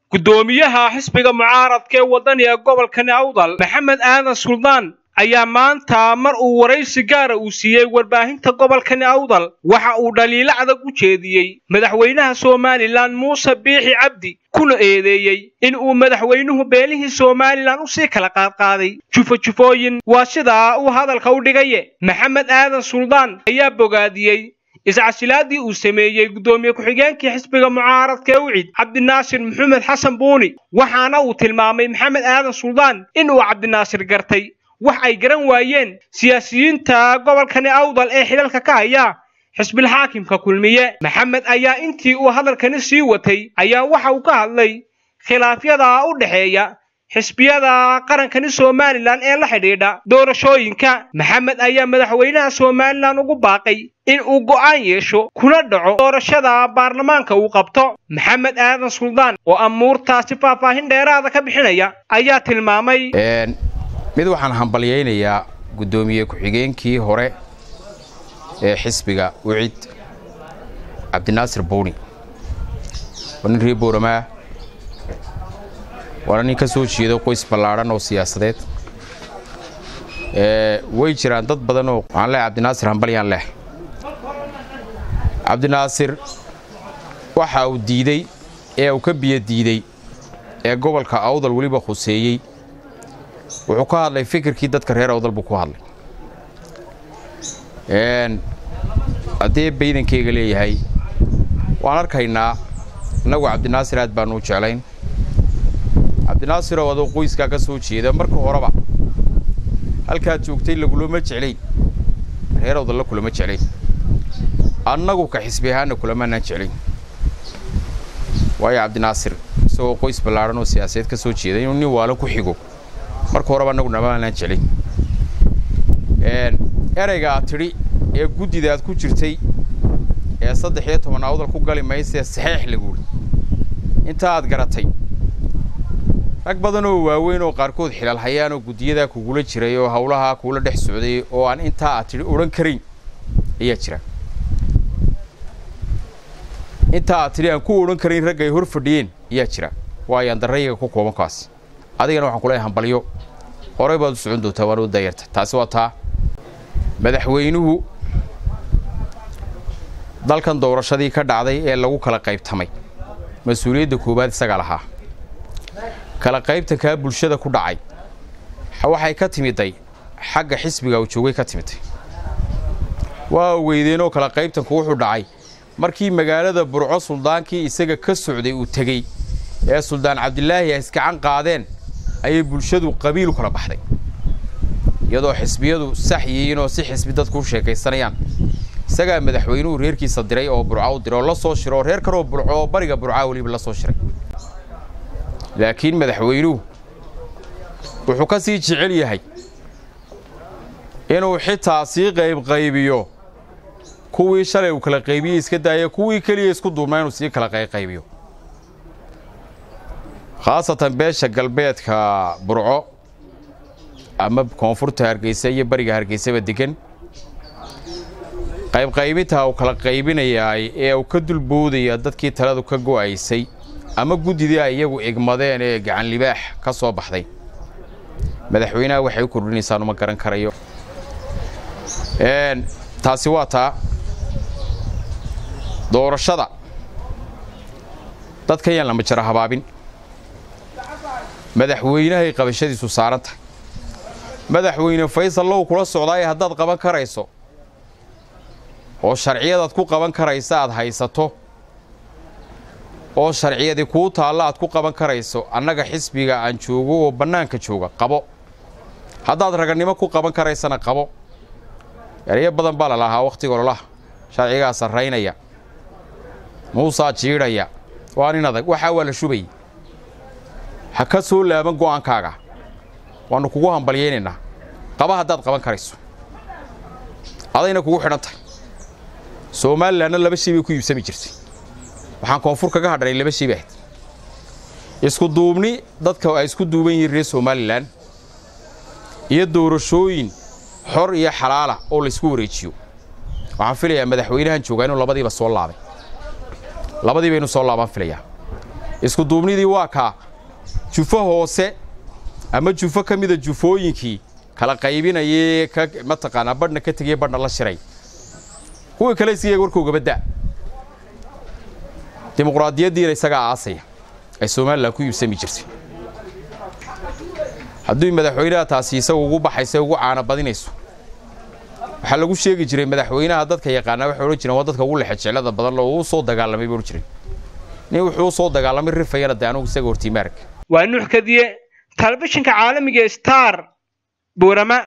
guddoomiyaha xisbiga mucaaradka ee wadaniga gobolkani awdal maxamed aadan suldaan ayaa maanta mar uu waraysi gaara uu siiyey warbaahinta gobolkani awdal waxa uu dhaliilo adag u jeediyey madaxweynaha somalilan muuse biixi cabdi kuna eedeeyey in uu madaxweynuhu beelihii somalilan usii kala qaadqaaday jufo-jufooyin waa sidaa uu hadalka u dhigaye maxamed aadan suldaan ayaa bogaadiyey iscasilaadii uu sameeyey guddoomiye ku-xigeenkii xisbiga mucaaradka ee ucid cabdinaasir maxamed xasan buuni waxaana uu tilmaamay maxamed aadan suldaan in uu cabdinaasir gartay wax ay garan waayeen siyaasiyiinta gobolkani awdal ee xidhalka ka haya xisbilxaakimka kulmiye maxamed ayaa intii uu hadalkani sii watay ayaa waxa uu ka hadlay khilaafyada u dhexeeya xisbiyada qarankani somalilan ee la xidhiidha doorashooyinka maxamed ayaa madaxweynaha somalilan ugu baaqay in uu go'aan yeesho kuna dhaco doorashada baarlamaanka uu qabto maxamed aadan suldaan oo amuurtaasi faahfaahin dheeraada ka bixinaya ayaa tilmaamay mid waxaan hambalyaynayaa guddoomiye ku-xigeenkii hore ee xisbiga ucid cabdinaasir buuni waa nin reer booramaa waana nin ka soo jeedo qoys ballaadhan oo siyaasadeed way jiraan dad badan oo waxaan leehay cabdinaasir hambalyaan leh cabdinaasir waxa uu diidey ee uu ka biyo diidey ee gobolka awdal weliba khuseeyey wuxuu ka hadlay fikirkii dadka reer awdal buu ku hadlay haddii baydankeyga leeyahay waan arkaynaa innagu cabdinaasir aad baanu u jeclayn cabdinaasiroo adoo qoyskaa ka soo jeeda marka horeba halkaad joogtay lagulama jeclayn reer awdalla kulama jeclayn annagu ka xisbi ahaanna kulamaanaan jeclayn waayo cabdinaasir isagoo qoys ballaadhan oo siyaasadeed ka soo jeeda inuu nin waalo ku xigo marka horeba annagu namaanaan jeclayn erayga aad tidhi ee guddida aad ku jirtay ee saddex iyo toban awdal ku gali maysee saxeex laguuri intaa aad garatay rag badan oo waaweyn oo qaarkood xilal hayaan oo guddiyadaa kugula jiray oo hawlahaa kuula dhex socday oo aan intaa aad tidhi odhan karayn ayaa jira intaa aad tidhi aan ku odhan karayn ragga ay hor fadhiyeen ayaa jira waayaan darrayaga ku kooban kaas adigana waxaan kuleeyahay hambalyo horey baad u socon doontaa waana u daayarta taasi waa taa madaxweynuhu dalkan doorashadii ka dhacday ee lagu kala qaybtamay mas-uuliyadda koowaad isagaa lahaa kala qaybtankaa bulshada ku dhacay waxay ka timiday xagga xisbiga uu joogay ka timiday waa weydeenoo kala qaybtanku wuxuu dhacay markii magaalada burco suldaankii isaga ka socday uu tegey ee suldaan cabdilaahi ay iskacan qaadeen ayay bulshadu qabiil u kala baxday iyadoo xisbiyadu sax yihiin oo si xisbi dadku u sheekaysanayaan isagaa madaxweynuhu reerkiisa diray oo burca u diray oo la soo shiray oo reer kaloo burco oo bariga burcaa weliba la soo shiray laakiin madaxweynuhu wuxuu ka sii jecel yahay inuu xitaa sii qaybqaybiyo kuwii shalay uu kala qaybiyey iska daaya kuwii keliya isku duubnaa inuu sii kala qayqaybiyo khaasatan beesha galbeedka burco ama koonfurta hargeysa iyo bariga hargeysaba degan qaybqaybintaa uu kala qaybinayaay ee uu ka dulboodaya dadkii taladu ka go'aysay ama guddidii ay iyagu igmadeen ee gacan libaax ka soo baxday madaxweynaha waxay u kordhinaysaan uma garan karayo taasi waa taa doorashada dadka yaan lama jara habaabin madaxweynahay qabashadiisu saaran tahay madaxweyne faysal low kula socdaaye haddaad qaban karayso oo sharciyadaad ku qaban karaysa aad haysato oo sharciyadii kuu taalla aad ku qaban karayso annaga xisbiga aan joogo oo bannaanka jooga qabo haddaad ragannimo ku qaban karaysana qabo erayo badan baa la lahaa wakhtiga ololaha sharcigaa sarraynaya muusaa jiidhaya waa nin adag waxaa waa la shubayay ha ka soo laaban go'aankaaga waannu kugu hambalyaynaynaa qaba haddaad qaban karayso adayna kugu xidhan tahay somalilanna laba shay bay ku iibsami jirtay waxaan koonfur kaga hadhanay laba shay bay ahayd isku duubni dadka ay isku duuban yihiin reer somalilan iyo doorashooyin xor iyo xalaala oo laysku wareejiyo waxaan filayaa madaxweynahan joogaa inuu labadiiba soo laabay labadiiba inuu soo laabaan filayaa isku duubnidii waa kaa jufo hoose ama jufo ka mida jufooyinkii kala qaybinayee ka mataqaanaa badhna ka tegaya badhna la shiray kuwii kale isiyaga warkoogaba da dimuqraadiyaddiina isagaa aasaya ay somalilan ku iibsami jirtay haddii madaxweynaha taasi isaga ugu baxaysa ugu caana badinayso waxaa lagu sheegi jiray madaxweynaha dadka yaqaanaa waxay odhan jireen waa dadka ugu lexejeclada badan loo uu soo dagaalamay bay odhan jireen nin wuxuu u soo dagaalamay rifayana dee anugu isaga hortiimaarka waa nuux kadiye telefishinka caalamiga star boorama